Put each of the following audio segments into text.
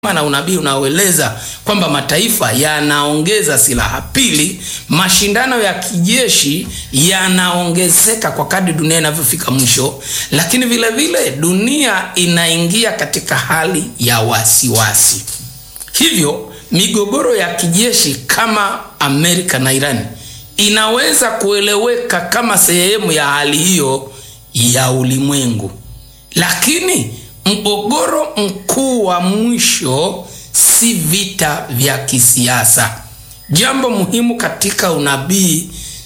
na unabii unaoeleza kwamba mataifa yanaongeza silaha. Pili, mashindano ya kijeshi yanaongezeka kwa kadri dunia inavyofika mwisho, lakini vile vile dunia inaingia katika hali ya wasiwasi. Hivyo migogoro ya kijeshi kama Amerika na Irani inaweza kueleweka kama sehemu ya hali hiyo ya ulimwengu, lakini mgogoro mkuu wa mwisho si vita vya kisiasa. Jambo muhimu katika unabii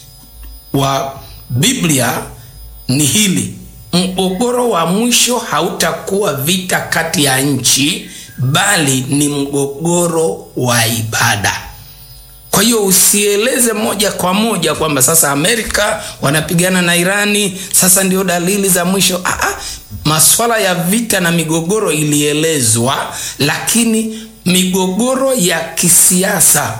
wa Biblia ni hili: mgogoro wa mwisho hautakuwa vita kati ya nchi, bali ni mgogoro wa ibada. Kwa hiyo usieleze moja kwa moja kwamba sasa Amerika wanapigana na Irani, sasa ndio dalili za mwisho. Aa, maswala ya vita na migogoro ilielezwa, lakini migogoro ya kisiasa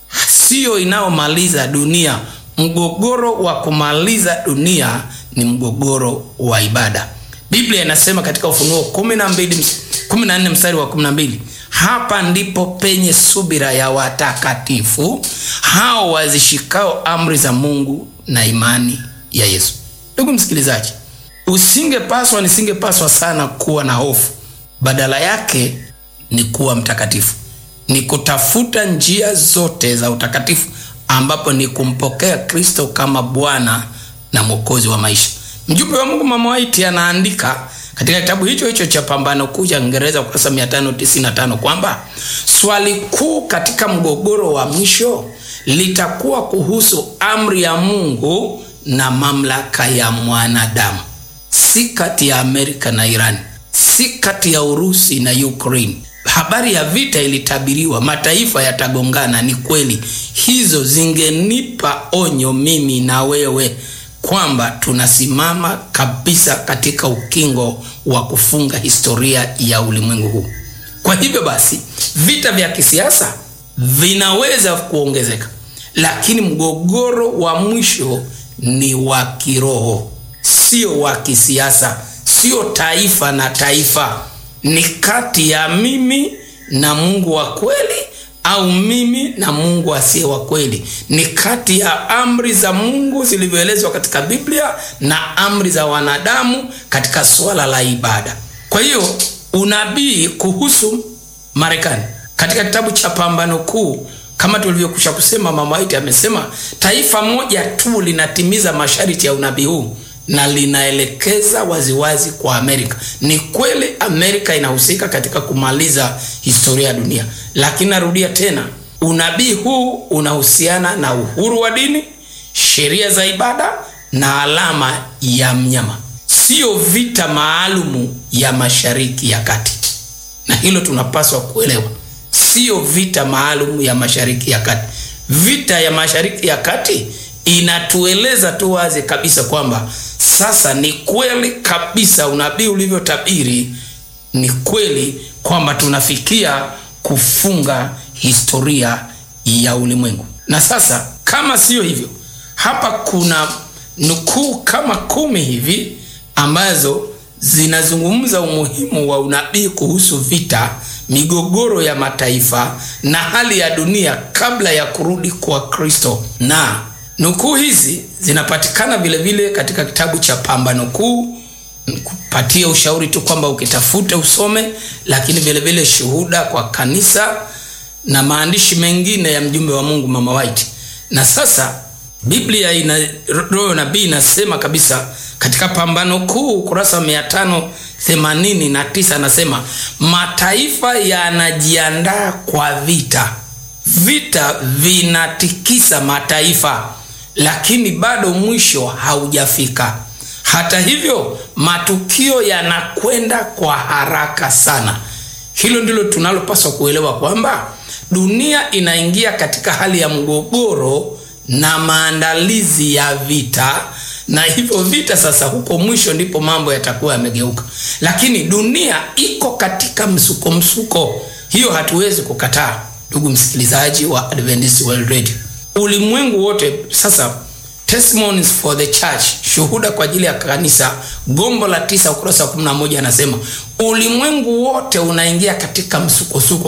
siyo inayomaliza dunia. Mgogoro wa kumaliza dunia ni mgogoro wa ibada. Biblia inasema katika Ufunuo 12 14 mstari wa 12 hapa ndipo penye subira ya watakatifu hao wazishikao amri za Mungu na imani ya Yesu. Ndugu msikilizaji, usingepaswa nisingepaswa sana kuwa na hofu. Badala yake ni kuwa mtakatifu, ni kutafuta njia zote za utakatifu, ambapo ni kumpokea Kristo kama Bwana na Mwokozi wa maisha. Mjumbe wa Mungu Mama White anaandika katika kitabu hicho hicho cha Pambano Kuu cha Kiingereza ukurasa 595 kwamba swali kuu katika mgogoro wa mwisho litakuwa kuhusu amri ya Mungu na mamlaka ya mwanadamu, si kati ya Amerika na Irani, si kati ya Urusi na Ukraine. Habari ya vita ilitabiriwa, mataifa yatagongana. Ni kweli, hizo zingenipa onyo mimi na wewe kwamba tunasimama kabisa katika ukingo wa kufunga historia ya ulimwengu huu. Kwa hivyo basi, vita vya kisiasa vinaweza kuongezeka, lakini mgogoro wa mwisho ni wa kiroho, sio wa kisiasa, sio taifa na taifa. Ni kati ya mimi na Mungu wa kweli au mimi na Mungu asiye wa kweli. Ni kati ya amri za Mungu zilivyoelezwa katika Biblia na amri za wanadamu katika swala la ibada. Kwa hiyo unabii kuhusu Marekani katika kitabu cha Pambano Kuu, kama tulivyokusha kusema, Mama White amesema taifa moja tu linatimiza masharti ya unabii huu na linaelekeza waziwazi kwa Amerika. Ni kweli Amerika inahusika katika kumaliza historia ya dunia, lakini narudia tena, unabii huu unahusiana na uhuru wa dini, sheria za ibada na alama ya mnyama, siyo vita maalumu ya Mashariki ya Kati, na hilo tunapaswa kuelewa. Siyo vita maalumu ya Mashariki ya Kati. Vita ya Mashariki ya Kati inatueleza tu wazi kabisa kwamba sasa ni kweli kabisa unabii ulivyotabiri, ni kweli kwamba tunafikia kufunga historia ya ulimwengu. Na sasa kama siyo hivyo, hapa kuna nukuu kama kumi hivi ambazo zinazungumza umuhimu wa unabii kuhusu vita, migogoro ya mataifa na hali ya dunia kabla ya kurudi kwa Kristo na nukuu hizi zinapatikana vile vile katika kitabu cha Pambano Kuu. Kupatia ushauri tu kwamba ukitafute usome, lakini vile vile Shuhuda kwa Kanisa na maandishi mengine ya mjumbe wa Mungu Mama White. Na sasa Biblia ina roho nabii inasema kabisa katika Pambano Kuu ukurasa wa mia tano themanini na tisa anasema mataifa yanajiandaa kwa vita, vita vinatikisa mataifa lakini bado mwisho haujafika. Hata hivyo, matukio yanakwenda kwa haraka sana. Hilo ndilo tunalopaswa kuelewa kwamba dunia inaingia katika hali ya mgogoro na maandalizi ya vita, na hivyo vita sasa, huko mwisho ndipo mambo yatakuwa yamegeuka, lakini dunia iko katika msuko msuko. Hiyo hatuwezi kukataa, ndugu msikilizaji wa Adventist World Radio ulimwengu wote sasa Testimonies for the Church, shuhuda kwa ajili ya kanisa, gombo la tisa ukurasa wa 11 anasema ulimwengu wote unaingia katika msukosuko